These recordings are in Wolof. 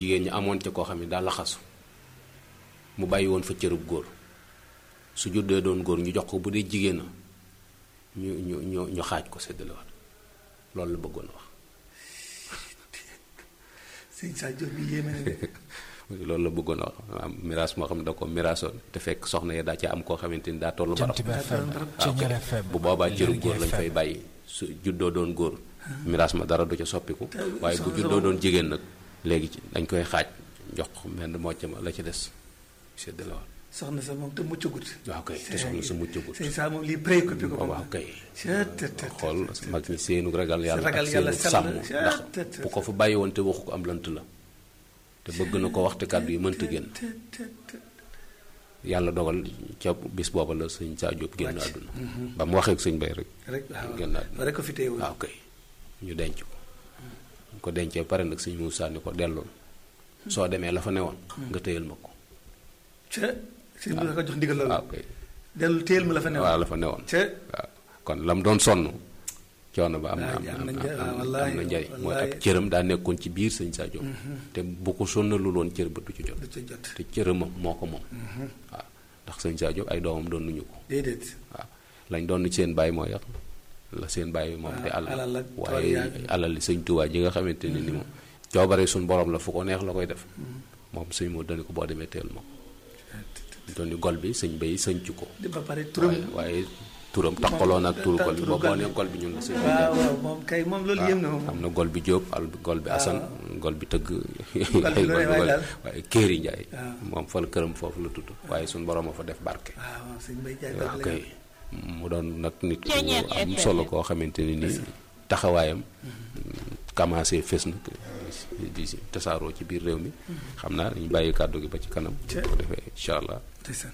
jigéen ñi amoon ca koo xam ne daa laxasu mu bàyyi woon fa cërub góor su juddee doon góor ñu jox ko bu dee jigéen na ñu ñu ñu ñu xaaj ko séddalewaat loolu la bëggoon a wax sëñ Sa Diop bi yéeme na de loolu la bëggoon a wax am miraas moo xam ne da ko miraasoon te fekk soxna ya daa ci am koo xamante ni daa tollu barab Jant bi FM waaw Ceñeer FM bu boobaa cërub góor lañ Lergui fay FM. bàyyi su juddoo doon góor miraas ma dara du ca soppiku waaye bu juddoo doon jigéen nag léegi ci dañ koy xaaj jox ko menn mocc ma la ci des séddalewaat soxna sa moom te muccagut waaw kay te soxna sa muccagut sëñ Sa moom lii préoccupé ko moom waaw kay Cët, tët, tët, xool mag ñi seenu ragal yàlla ragal ak yàlla seenu sell, sàmm cët, ndax tët, tët. bu ko fa bàyyi woon te waxu ko am lant la te bëgg na ko wax te kàddu yi mënta génn tët, tët, tët. yàlla dogal ca bis booba la sëñ Saa Jóob génn Wàcc. àdduna ba mu waxee ak sëñ bay rek rek waaw génn àdduna rek ko fi téewul waaw kay ñu denc ko ñu ko dencee pare nag sëñ Muusaa ni ko delloon soo demee la fa newoon nga téyal ma ko ca sëñ bi la ko jox ndigal loolu waaw kay dellu téel ma la fa newoon waaw la fa newoon ca waaw kon la mu doon sonn coono ba am na waaw am am na na njëriñ, am na wallaahi, am na njëriñ mooy wallaahi. ab cëram daa nekkoon ci biir sëñ Saa Jóob te bu ko sonnalul woon cër ba du ci jot du ca jot te cëram moo ko moom waaw ndax sëñ Saa Jóob ay doomam doon nuñu ko déedéet waaw lañ doon ci seen bàyyi mooy la seen bàyyi moom waaw, te alal alal ak tool waaye yaag- alal li sëñ Tuubaa ji nga xamante ni ni moom coobare suñ borom la fu ko neex la koy def moom sëñ moo dani ko boo demee teel ma ko doon ni gol bi sëñ bay sëñc ko di ba pare turam waaye waaye turam taxaloon ak turu gol bi turu boo boo gol bi. nee gol bi ñun la sëñ bi waaw waaw moom kay moom loolu yëm na moom am na gol bi Jóob al gol bi Asan gol bi tëgg Gol bi lu ne waaye daal. waaye Kéeri Njaay waaw. moom fa la këram foofu la tudd waaye suñ borom a fa def barke waaw waaw sëñ Bay Jaay waaw dëgg la kay mu doon nag nit ku Ceeñeer am FM. solo koo xamante ni nii taxawaayam commencé fës nag di si tasaaroo ci biir réew mi xam naa dañu bàyyi kàddu gi ba ci kanam bu Cee. ko defee incha allah ndeysaan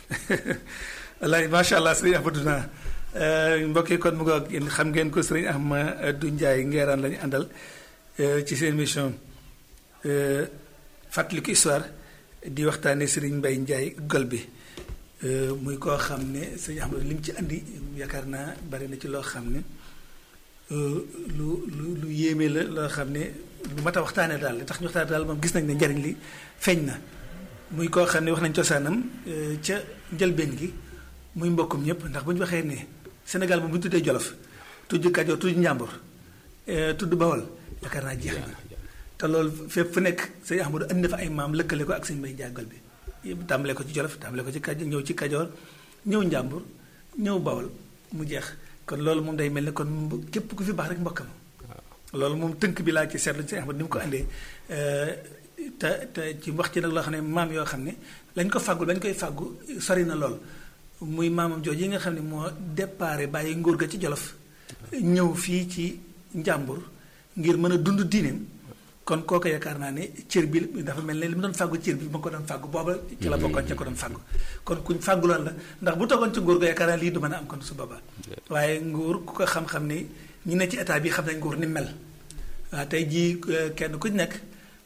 wallaay macha allah sëriñ Ahmadou naa mbokk yi kon mu ngoog yéen xam ngeen ko sëriñ Ahmadou Ndiaye ngeeraan la ñu àndal euh, ci seen émission euh, fàttaliku histoire di waxtaanee sëriñ Mbaye Ndiaye gol bi euh, muy koo xam ne sëriñ Ahmadou li mu ci andi yaakaar naa bari na ci loo xam ne euh, lu lu lu yéeme la loo xam ne lu mat a waxtaanee daal li tax ñu waxtaanee daal moom gis nañ ne njariñ li feeñ na. muy koo xam ne wax nañ cosaanam euh, ca njëlbeen gi muy mbokkum ñëpp ndax bu ñu waxee ne Sénégal moom bu ñu tuddee Jolof tudd Kajoor tudd Njàmbur euh, tudd Bawol yaakaar naa jeex na te loolu fépp fu nekk sëñ Ahmadou andi na fa ay maam lëkkale ko ak sëñ Mbay jàggal bi yëpp tàmbale ko ci Jolof tàmbale ko ci Kajoor ñëw ci Kajoor ñëw Njàmbur ñëw Bawol mu jeex kon loolu moom day mel ne kon mbo- képp ku fi baax rek mbokkam loolu moom tënk bi laa ci seetlu sëñ Ahmadou ni mu ko andee euh, te te ci wax ci nag loo xam ne maam yoo xam ne lañ ko fàggul bañ koy fàggu sori na lool muy maamam jooju yi nga xam ne moo déparé bàyyi nguur ga ci jolof ñëw fii ci njàmbur ngir mën a dund diineem kon kooku yaakaar naa ne cër bi dafa mel ne li mu doon fàggu cër bi ma ko doon fàggu booba ci la bokkoon ca ko doon fàggu kon kuñ fàgguloon la ndax bu toogoon ci nguur ga yaakaar naa lii du mën a am kon su boobaa waaye nguur ku ko xam-xam ne ñi ne ci état bi xam nañ nguur ni mel waaw tey jii euh, kenn ku ci nekk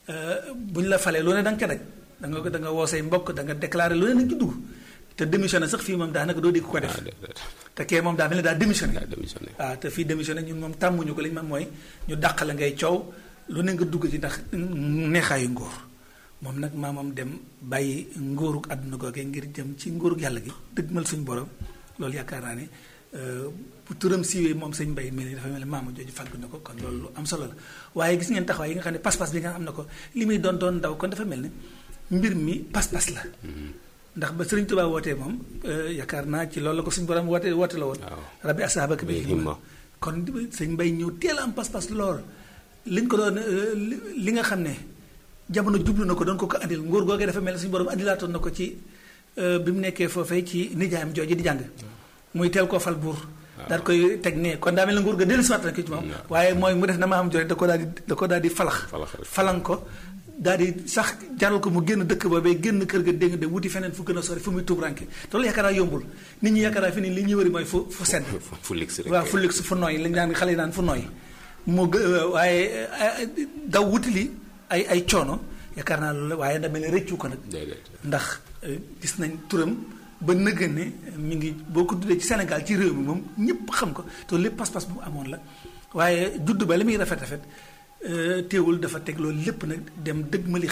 bu ñu la falee lu ne da nga ca daj da nga da nga woo say mbokk da nga déclaré lu ne da nga ci dugg te démissionné sax fii moom daanaka doo dégg ko def ah déedéet te kee moom daa mel ne daa démissionné daa démissionné waaw te fii démissionné ñun moom tàmmuñu ko li ñu man mooy ñu dàq la ngay coow lu ne nga dugg ci ndax neexaayu ngóor moom nag maamam dem bàyyi ngóoruk àdduna googee ngir jëm ci ngóoruk yàlla gi dëgmal suñu borom loolu yaakaar naa ne euh, bu turam siiwee moom sëñ mbay mel ni dafa mel ne maama jooju fàggu na ko kon loolu lu am solo la waaye gis ngeen taxawaay yi nga xam ne pas-pas bi nga am na ko li muy doon doon ndaw kon dafa mel ne mbir mi pas-pas la ndax ba Sëriñ Tuubaa wootee moom euh, yaakaar naa ci loolu la ko suñu borom woote woote la woon waaw rabbi asaabaka bil bil himma himma. kon sëñ mbay ñëw teel a am pas-pas lool liñ ko doon euh, li li nga xam ne jamono jublu na ko doon ko ko andil nguur googee dafa mel ne suñu borom andilaatoon na ko ci euh, bi mu nekkee foofee ci nijaayam jooju di jàng muy teel koo fal buur daal koy teg ne kon daa mel ne nguur ga dellu siwaat na ko ci moom waaye mooy mu def na ma am jooju da ko daal di da ko daal di falax Falax rek. falan ko daal di sax jaral ko mu génn dëkk boobee génn kër ga dégg de wuti feneen fu gën a sori fu muy tuub ranke te loolu yaakaar naa yombul nit ñi yaakaar naa fi ni li ñuy wëri mooy fu fu sedd fu fu ligg si rek waaw fu ligg fu nooy lañ daan xale yi naan fu nooy mu gë- waaye eh, daw wuti li ay ay coono yaakaar naa loolu la waaye da mel ne rëccu ko nag déedéet ndax eh, gis nañ turam ba nëgën ne mi ngi boo ko tuddee ci Sénégal ci réew mi moom ñëpp xam ko te lépp pas-pas bu mu amoon la waaye judd ba li muy rafet rafet euh, teewul dafa teg loolu lépp nag dem dëgg mali